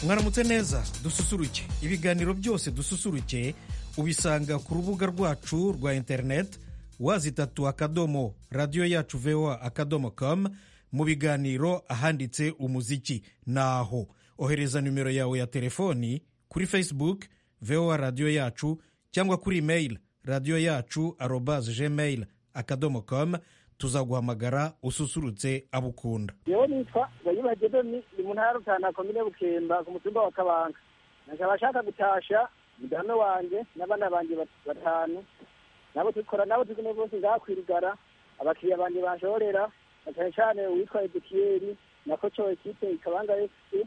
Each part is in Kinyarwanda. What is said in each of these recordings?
mwaramutse neza dususuruke ibiganiro byose dususuruke ubisanga ku rubuga rwacu rwa interineti wazi itatu akadomo radiyo yacu vewa akadomo kamu mu biganiro ahanditse umuziki naho ohereza nimero yawe ya telefoni kuri facebook vewa radiyo yacu cyangwa kuri imeyili radiyo yacu arobaze gmail akadomo kamu tuzaguhamagara ususurutse abukunda yewe nitwa bayibage deni ni mu ntara rutana komine bukemba ku mutumba wa kabanga nkaba ashaka gutasha mudame wanjye n'abana banjye batanu nabo dukora nabo tugumye bose ngakwirigara abakiriya banjye banshorera na cyane cyane uwitwa edikiyeri na koco ekipe ikabanga efuse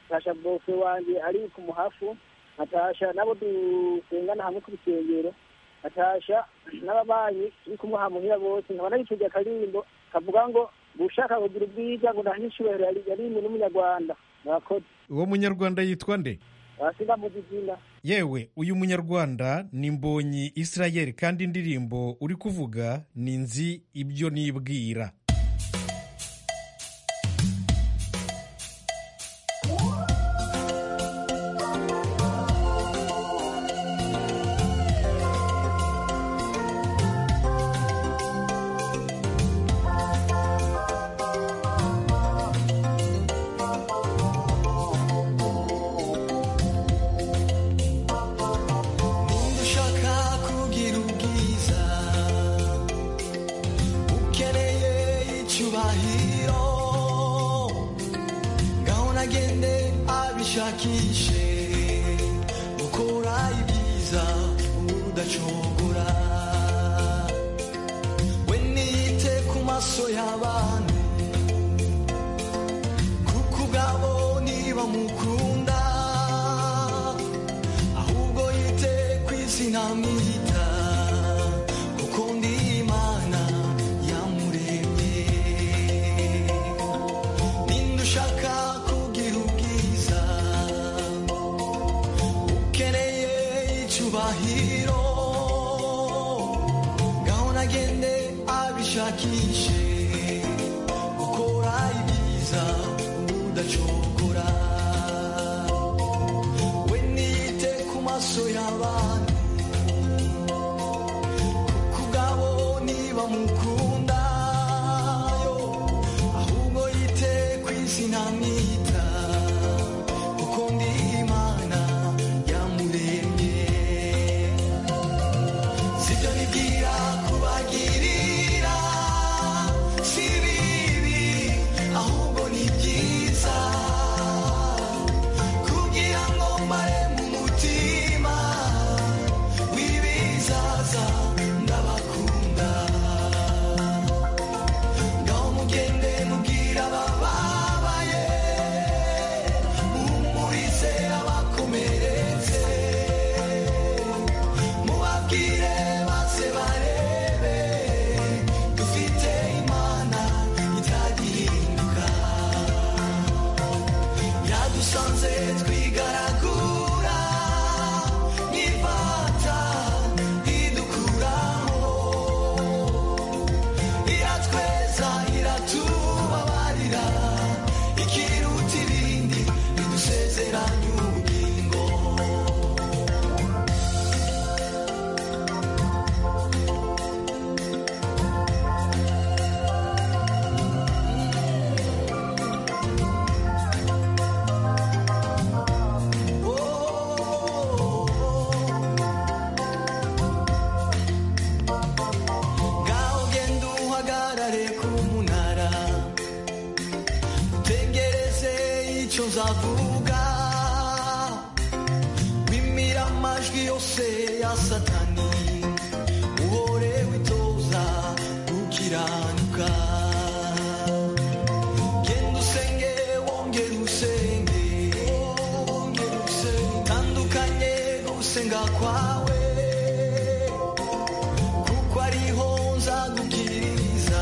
tasha bose wanjye ari ku muhafu natasha nabo dusengana hamwe ku bisengero natasha n'ababanyi turi kumwe hamuhira bose nkaba naricuye akaririmbo kavuga ngo ushaka kugira ubwiza ngo ndahe icyubahiro yarimwe n'umunyarwanda murakoze uwo munyarwanda yitwa nde sindamuzi izina yewe uyu munyarwanda ni mbonyi israel kandi indirimbo uri kuvuga ni nzi ibyo nibwira Niba ushaka kugira ubwiza ukeneye icyubahiro gahunda agende abishakishe gukora ibyiza udacogora we niyite ku maso y'abantu kuko ubwabo niba mukunda ahubwo yite ku izina mwita kuko ndi imana yamuremye ninde ushaka kugira ubwiza ukeneye icyubahiro gahunda agende abishakishe gukora ibyiza udacogora we nite ku maso y'abantu kuko ubwabo niba mukunda yo ahubwo yite ku izina mwita kuko ndi imana yamuremye sibyo nibwira kubagirira si bibi ahubwo ni byiza kugira ngo mbare mu mutima w'ibizaza ndabakunda ngaho mugende mubwira abababaye mumurize abakomeretse mubabwire maze barebe dufite imana itagihinduka yadusanze twigaragura n'ifata idukuraho iratweza iratubabarira ikiruta ibindi idusezeranya ubugingo ngaho genda uhagarare ku munara utegereze icyo nzavuga wimira amajwi yose ya satani uhore witoza gukiranuka genda usenge wongere usenge wongere usenge tandukanye no gusenga kwawe kuko ariho nzagubwiriza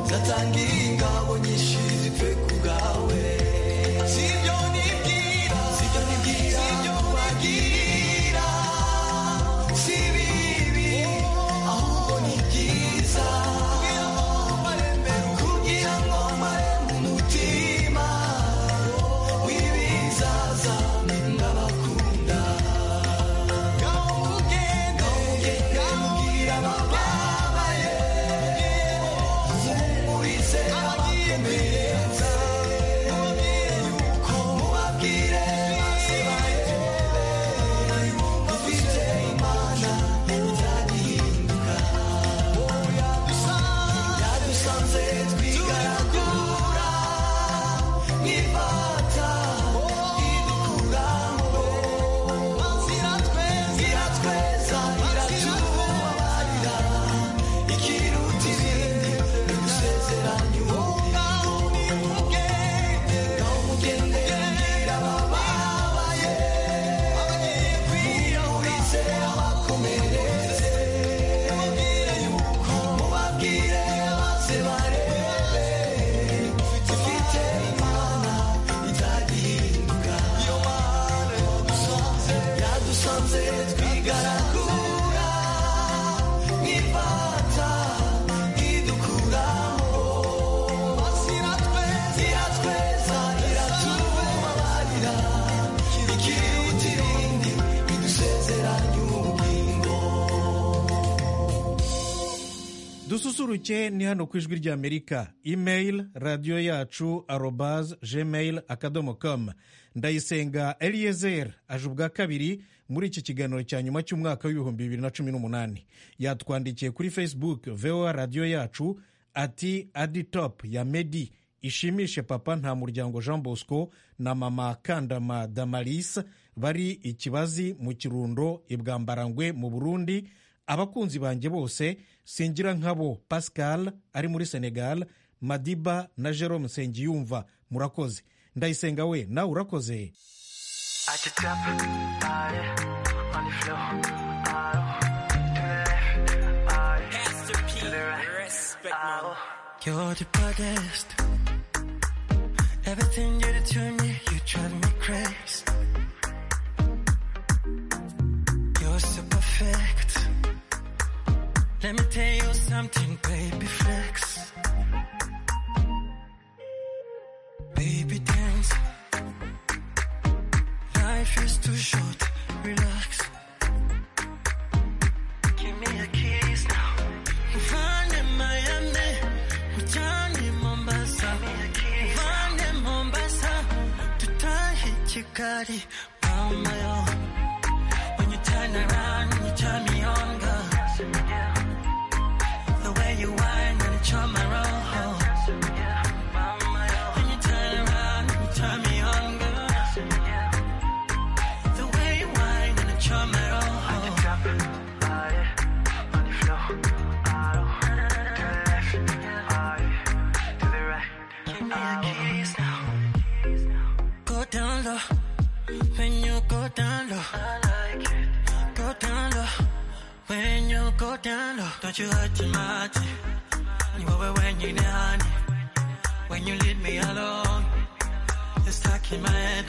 zatangira ingabo nyinshi zipfe ku bwawe sibyo nibwira sibyo nibwira sibyo bagira si bibi ahubwo ni byiza kugira ngo mare mu mutima wibiza dususuruke ni hano ku ijwi ry'amerika imeyili radiyo yacu arobaze gmail akadomo komu ndayisenga eliyezeri aje ubwa kabiri muri iki kiganiro cya nyuma cy'umwaka w'ibihumbi bibiri na cumi n'umunani yatwandikiye kuri facebook voa radiyo yacu ati adi topu ya medi ishimishe papa nta muryango jean bosco na mama kandama damarisa bari ikibazi mu kirundo i bwambarangwe mu burundi abakunzi banjye bose singira nkabo pascal ari muri senegal madiba na jerome nsengiyumva murakoze ndayisenga we nawe urakoze I just got body on the floor. Oh, to the left, body Pastor P. to the right. Respect, Oh, man. you're the baddest. Everything you do to me, you drive me crazy. You're so perfect. Let me tell you something, baby flex. Baby dance. Life is too short, relax. Give me a kiss now. Find in Miami, return in Mombasa. Find in Mombasa, to tie Chikari, on my own. When you turn around, you turn me on, girl. The way you whine and you charm my roll. When you turn around, you turn me on, girl. The way you whine and you charm my roll. Give me a kiss now. Go down low. When you go down low. I like it. Go down low. When you go down low. Don't you hurt your mind. You over when you down. When you leave me alone. It's stuck in my head.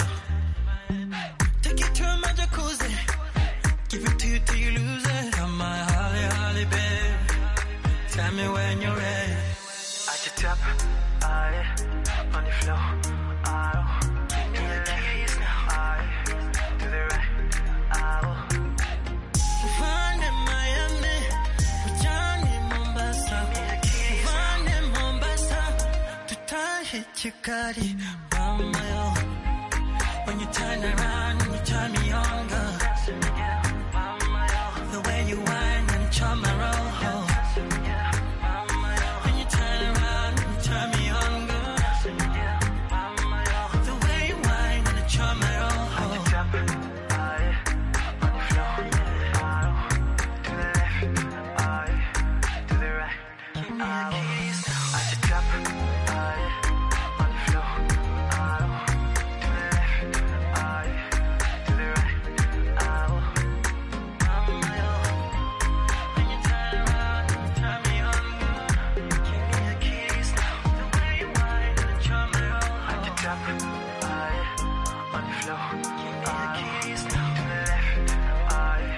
Take it to my jacuzzi. Give it to you till you lose it. Come my holly, holly, babe. Tell me when you're ready. I just tap body on the floor. Oh, to the left, oh, to the right, oh. Find in Miami, Johnny Mombasa. Find in Mombasa, to tie Chikari, Romeo. When you turn around, you turn me on, girl. The way you whine and charm my roll. When you turn around, you turn me on, girl. The way you whine and charm my roll. Give me a kiss now. When you turn around, you turn me on, girl. Give me a kiss now. The way you whine and charm me all. I can tap body on the floor. Give me a kiss now. To the left, body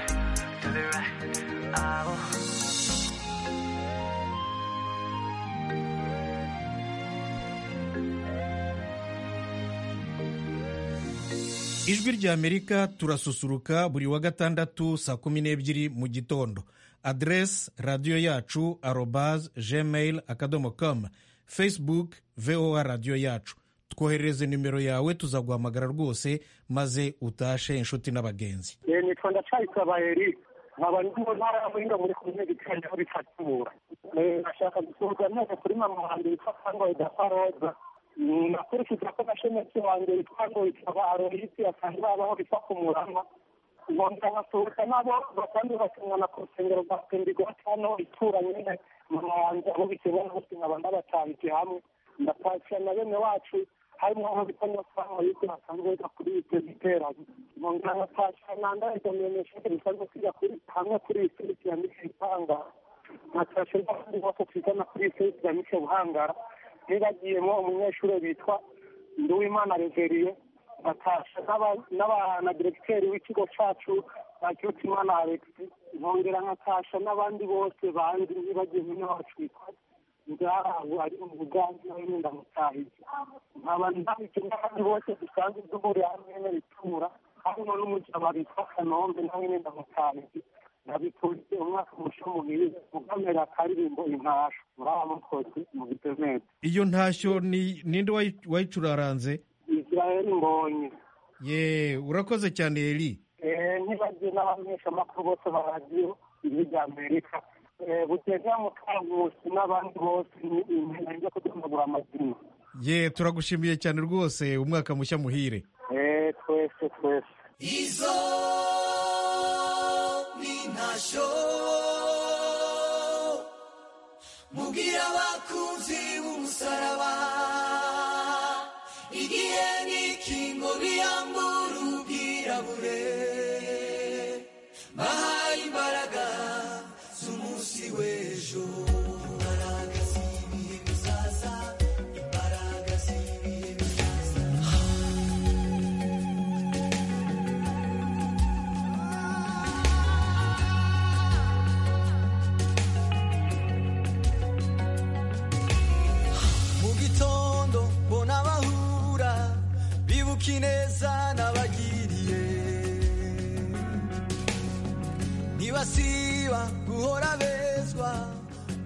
to the right, oh. ijwi ry'amerika turasusuruka buri wa gatandatu saa kumi n'ebyiri mu gitondo aderesi radiyo yacu arobaze gmail akadomo komu facebook voa radiyo yacu twoherereze nimero yawe tuzaguhamagara rwose maze utashe inshuti n'abagenzi Eh, nitwa ndacayisaba heri nkaba ndi mu ntara ya muhinga muri komine gitanga aho bitakibura nashaka gusurwa neza kuri mama wanjye witwa kangoyi gafaroza nakurikije ko nashemetsi wanjye witwa ngo ikaba aroyisi asanzwe babaho bitwa kumurama ngomba nkasuhuka nabo basanzwe bakimwana ku rusengero rwa pendigoti hano itura nyine mama wanjye abo bikibona bose nkaba ndabatanze hamwe ndapakira na bene wacu harimo aho bita nyafaranga yuko basanzwe biga kuri ibyo giterane mu ngana pasha nanda idomenyeshuri bisanzwe kwiga kuri hamwe kuri iyi serivisi ya mico buhangara nkatasha n'abandi bose twigana kuri iyi serivisi ya mico buhangara ntibagiyemo umunyeshuri bitwa nduwimana reveriye natasha n'aba- n'aba- na diregiteri w'ikigo cyacu ba kirutimana alex nkongera nkatasha n'abandi bose bandi ntibagiye n'abacu bitwa ngaho ari mu bugambi n'abandi ndamutahiye nkaba ndahije n'abandi bose dusanzwe duhurira hamwe n'ibitura harimo n'umugabo witwa kanombe nawe nyine ndamutahiye nabikunze umwaka umuco mubiri ugamera akaririmbo intasho muraba mukozi mu gitemete iyo ntashyo ni ninde wayi- wayicuraranze israel mbonye ye urakoze cyane eri Eh, ntibajye n'abamenyeshamakuru bose ba radiyo rya amerika buteza mukangusi n'abandi bose ni- ni intego yo kuduhagura amazina ye turagushimiye cyane rwose umwaka mushya muhire Eh, twese twese izo ni ntasho mubwira abakunzi b'umusaraba igihe n'ikingo biyambura ubwirabure bahaye imbaraga z'umunsi w'ejo imbaraga z'ibihe bizaza imbaraga z'ibihe bizaza mu gitondo mbona abahura bibuka ineza n'abagiriye ntibasiba guhora bezwa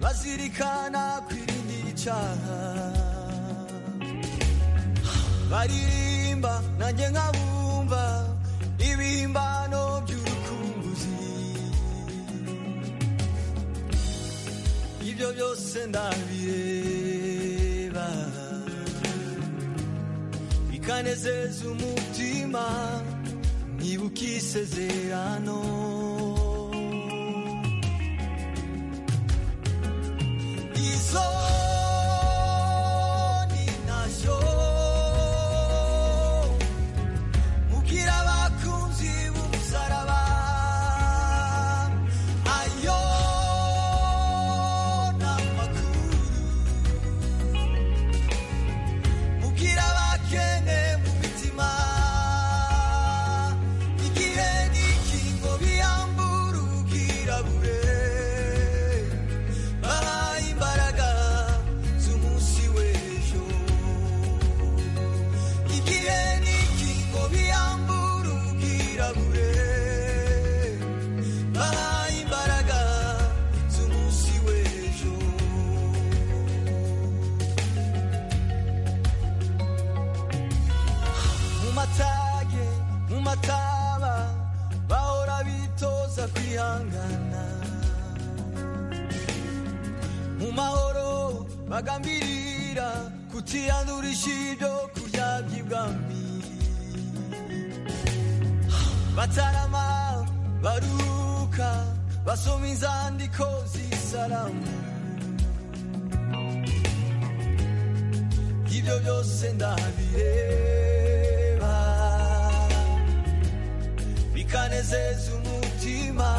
bazirikana kwirinda icaha baririmba nanjye nkabumva ibihimbano by'urukumbuzi ibyo byose ndabireba bikanezeza umutima nibuka isezerano izo ni nazo mubwira abakunzi b'umusaraba ayo ni amakuru mubwira abakene mu mitima igihe ni ikingo biyambura ubwirabure bahaye imbaraga z'umunsi w'ejo igihe ni ikingo biyambura ubwirabure bahaye imbaraga z'umunsi w'ejo mu matage mu mataba bahora bitoza kwihangana mu mahoro bagambirira kutiyandurisha ibyo kurya by'ibwami batarama baruhuka basoma inzandiko z'isalamu ibyo byose ndabireba bikanezeza umutima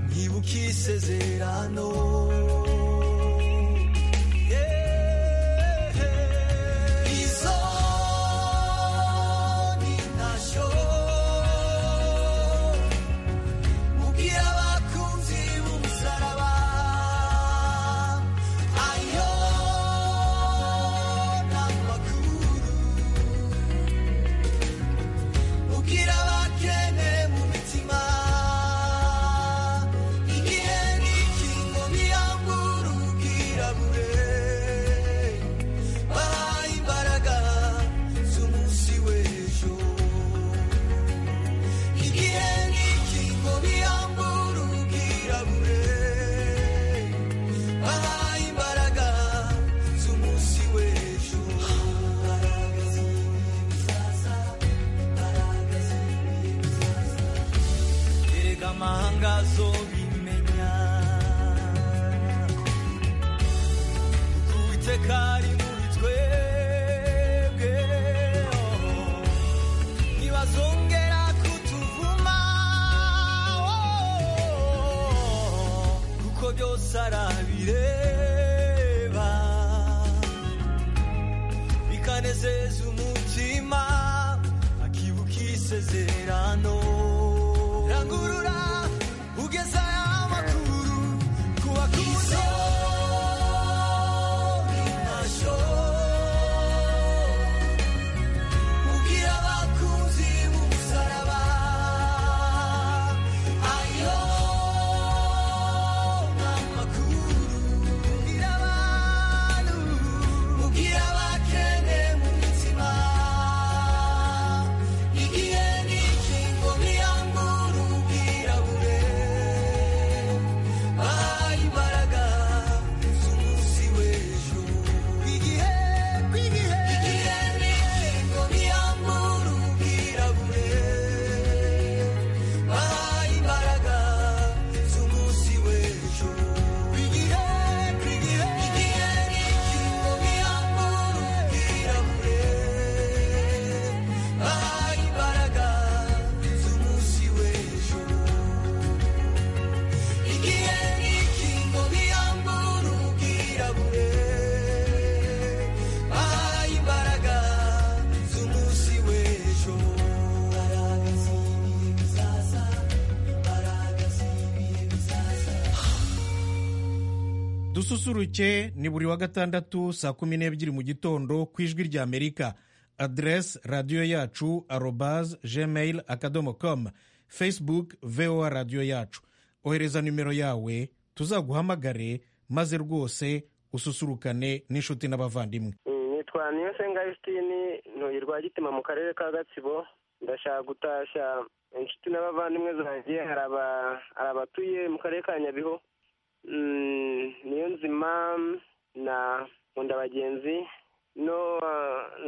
nkibuka isezerano Yeah. Izo ni ntasho mubwira abakunzi b'umusaraba ayo ni amakuru mubwira abakene mu mitima igihe ni ikingo biyambura ubwirabure bahaye imbaraga z'umunsi w'ejo igihe ni ikingo biyambura ubwirabure bahaye imbaraga z'umunsi w'ejo imbaraga z'ibihe bizaza imbaraga z'ibihe bizaza erega amahanga azobimenya uwiteka ari muri twebwe oh. ntibazongera kutuvuma oh, kuko byose arabireba bikanezeza umutima akibuka isezerano rangurura ugeza amakuru ku bakuze mubwira abakunzi b'umusaraba ayo dususuruke ni buri wa gatandatu saa kumi n'ebyiri mu gitondo ku ijwi rya amerika aderesi radiyo yacu arobaze gmail akadomo komu facebook voa radiyo yacu ohereza nimero yawe tuzaguhamagare maze rwose ususurukane n'inshuti n'abavandimwe nitwa niyosenga yusitini ntuyirwa gitima mu karere ka gatsibo ndashaka gutashya inshuti n'abavandimwe zanjye hari abatuye mu karere ka nyabihu niyo nzima na nkunda bagenzi no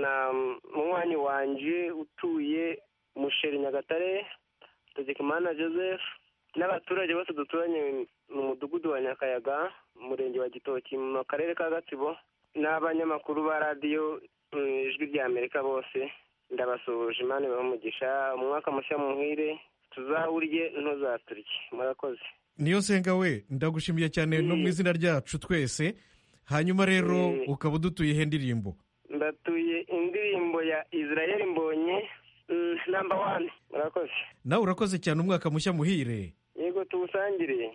na munywanyi wanjye utuye musheri nyagatare tegekimana joseph n'abaturage bose duturanye mu mudugudu wa nyakayaga mu murenge wa gitoki mu karere ka gatsibo n'abanyamakuru ba radiyo ijwi rya amerika bose ndabasuhuje imana ibahe umugisha umwaka mushya muhire tuzawurye ntuzaturye murakoze niyo nsenga we ndagushimiye cyane no mu izina ryacu twese hanyuma rero ukaba udutuyeho indirimbo ndatuye indirimbo ya israel mbonye namba wani murakoze nawe urakoze cyane umwaka mushya muhire yego tuwusangire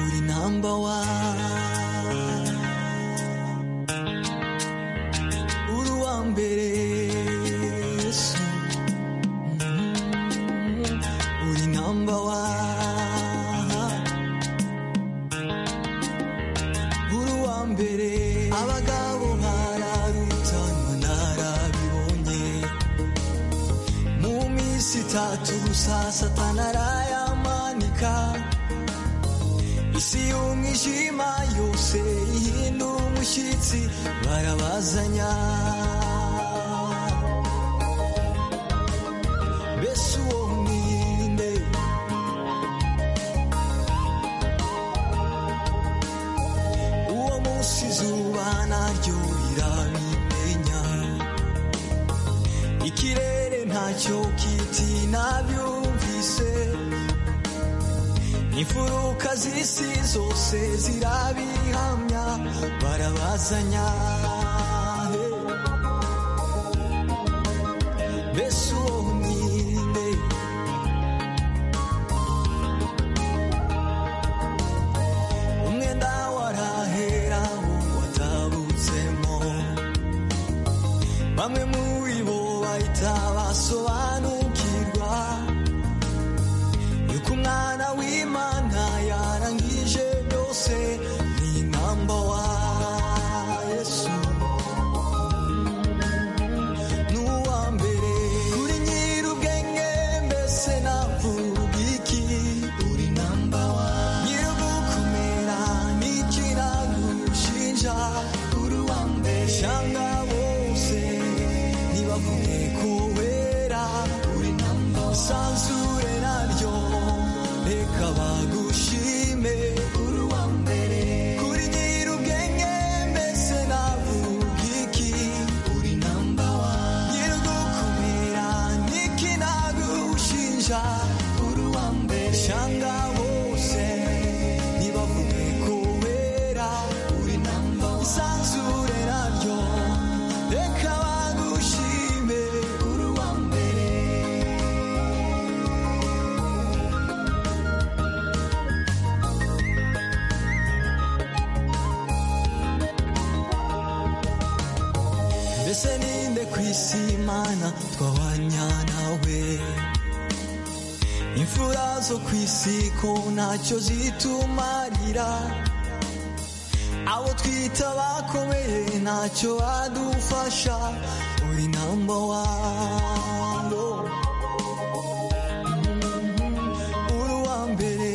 uri namba wani uri uwa mbere yesu uri namba wani uri uwa mbere abagabo ntararutanwa ntarabibonye mu minsi itatu gusa satana arayamanika isi y'umwijima yose ihindura umushyitsi barabazanya mbese uwo mwirinde uwo munsi izuba naryo rirabimenya ikirere ntacyo kiti nabyumvise imfuruka z'isi zose zirabihamya barabazanya he. mbese uwo mwirinde umwenda warahera uwo watabutsemo bamwe muri bo bahita basobanukirwa yuko umwana w'imana yarangije byose ni namba wa yesu ni uwa mbere uri nyir'ubwenge mbese navuga iki uri namba wa nyir'ugukomera n'icyo iragushinja uri uwa mbere cyangwa bose ntibavuge ko wera uri namba wa sanzure naryo reka bagushime uri uwa mbere kuri nyir'ubwenge mbese navuga iki uri namba wa nyir'ugukomera n'ikinagushinja uri uwa mbere cyangwa bose ntibavuge ko wera uri namba wa isanzure naryo reka bagushime uri uwa mbere mbese ninde ku isi imana twabanya nawe imfura zo ku isi ko ntacyo zitumarira abo twita bakomeye ntacyo badufasha uri namba wano uri uwa mbere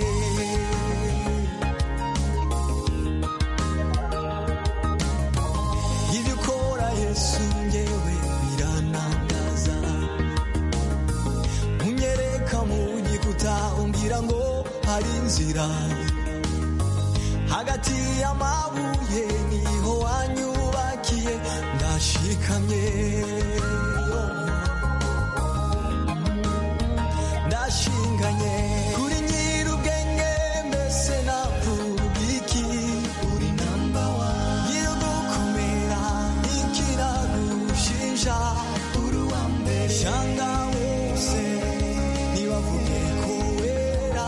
ibyo ukora yesu ngewe biranangaza unyereka mu gikuta umbwira ngo hari inzira hagati y'amabuye niho wanyubakiye ndashikamye ndashinganye kuri nyir'ubwenge mbese navuga iki uri namba wa nyir'ugukomera n'ikiragushinja uri uwa mbere cyangwa wose ntibavuge ko wera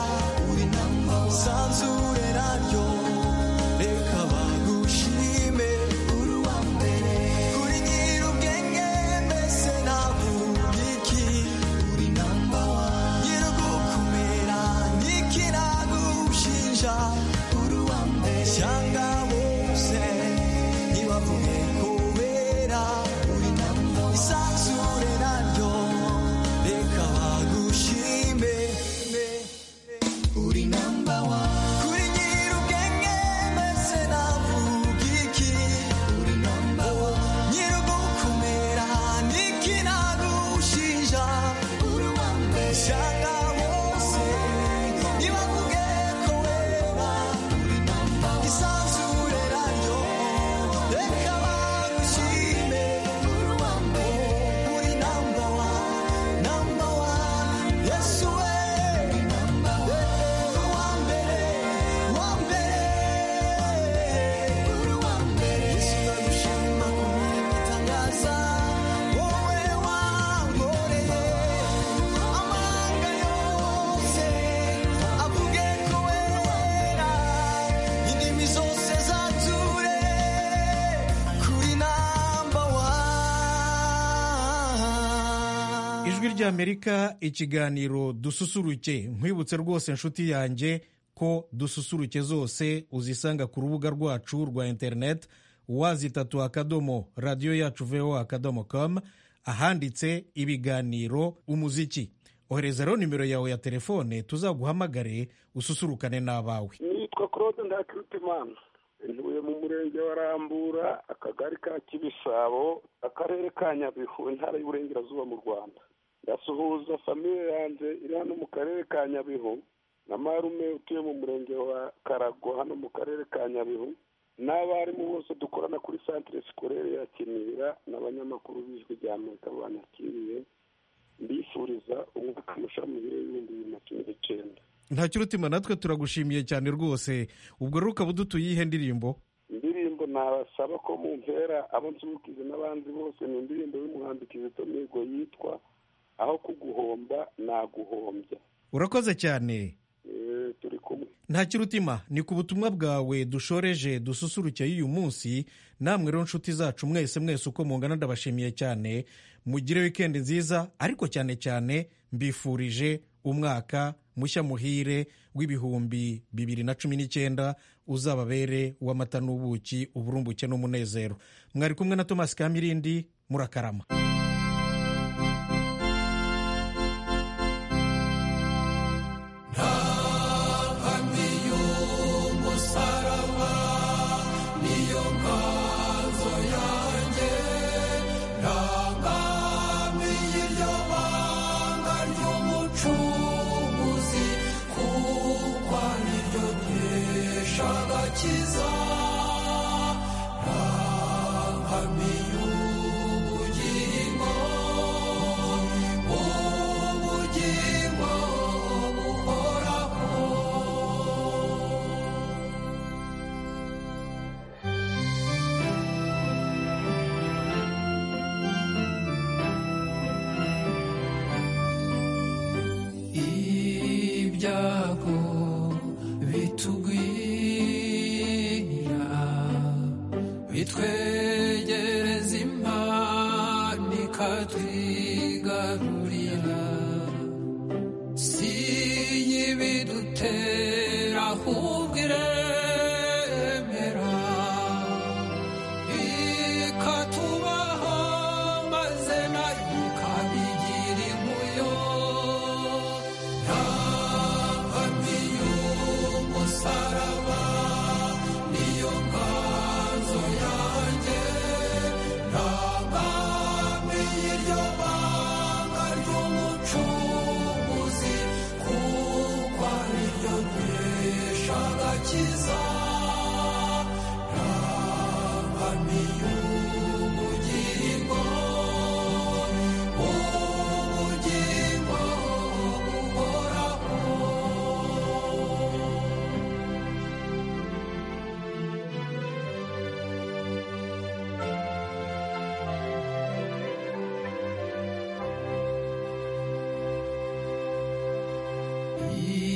by'amerika ikiganiro dususuruke nkwibutse rwose inshuti yanjye ko dususuruke zose uzisanga ku rubuga rwacu rwa interineti wazitatu akadomo radiyo yacu veho akadomo komu ahanditse ibiganiro umuziki oherezaho nimero yawe ya telefone tuzaguhamagare ususurukane n'abawe nitwa claude ndakirutimana ntuye mu murenge wa rambura akagari ka kibisabo akarere ka nyabihu intara y'uburengerazuba mu rwanda ndasuhuza famiye yanjye iri hano mu karere ka nyabihu na marume utuye mu murenge wa karago hano mu karere ka nyabihu n'abarimu bose dukorana kuri santire sikorere ya kinira n'abanyamakuru b'ijwi rya amerika banakiriye mbifuriza umwaka mushya mu biro bibiri na cumi n'icyenda ntacyo urutima natwe turagushimiye cyane rwose ubwo rero ukaba udutuye iyihe ndirimbo indirimbo nabasaba ko mu mpera abo nsubukize n'abandi bose ni indirimbo y'umuhanzi kizito mihigo yitwa aho kuguhomba naguhombya urakoze cyane Eh, turi kumwe ntacyo urutima ni ku butumwa bwawe dushoreje dususurukeye uyu munsi namwe rero nshuti zacu mwese mwese uko mungana ndabashimiye cyane mugire wikendi nziza ariko cyane cyane mbifurije umwaka mushya muhire w'ibihumbi bibiri na cumi n'icyenda uzababere w'amata n'ubuki uburumbuke n'umunezero mwari kumwe na Thomas kamirindi murakarama ibyago bitugwirira bitwegereza impano ikatwigarurira si y'ibidutera ahubwo iremera ikatubaho maze nayo ikabigira inkuyo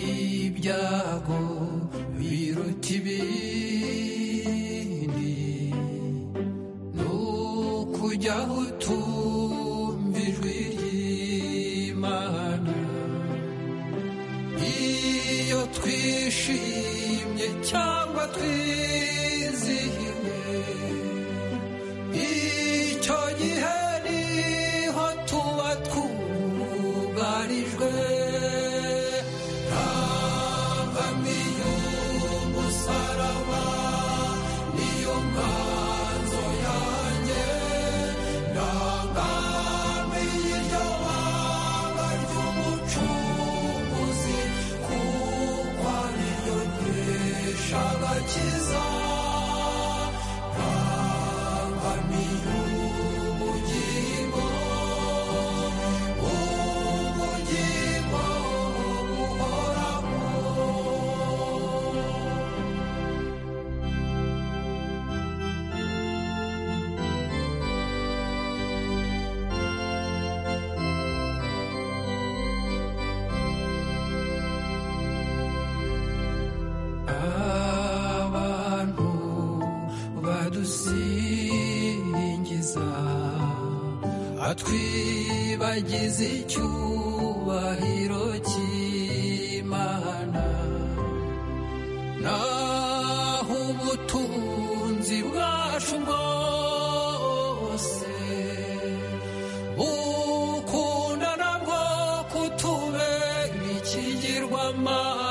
ibyago biruta ibindi ni ukujyaho utumva ijwi ry'imana iyo twishimye cyangwa twizihiwe icyo gihe niho tuba twugarijwe abantu badusingiza atwiba bagize icyubahiro cy'imana naho ubutunzi bwacu bwose bukunda nabwo kutubera ikigirwamana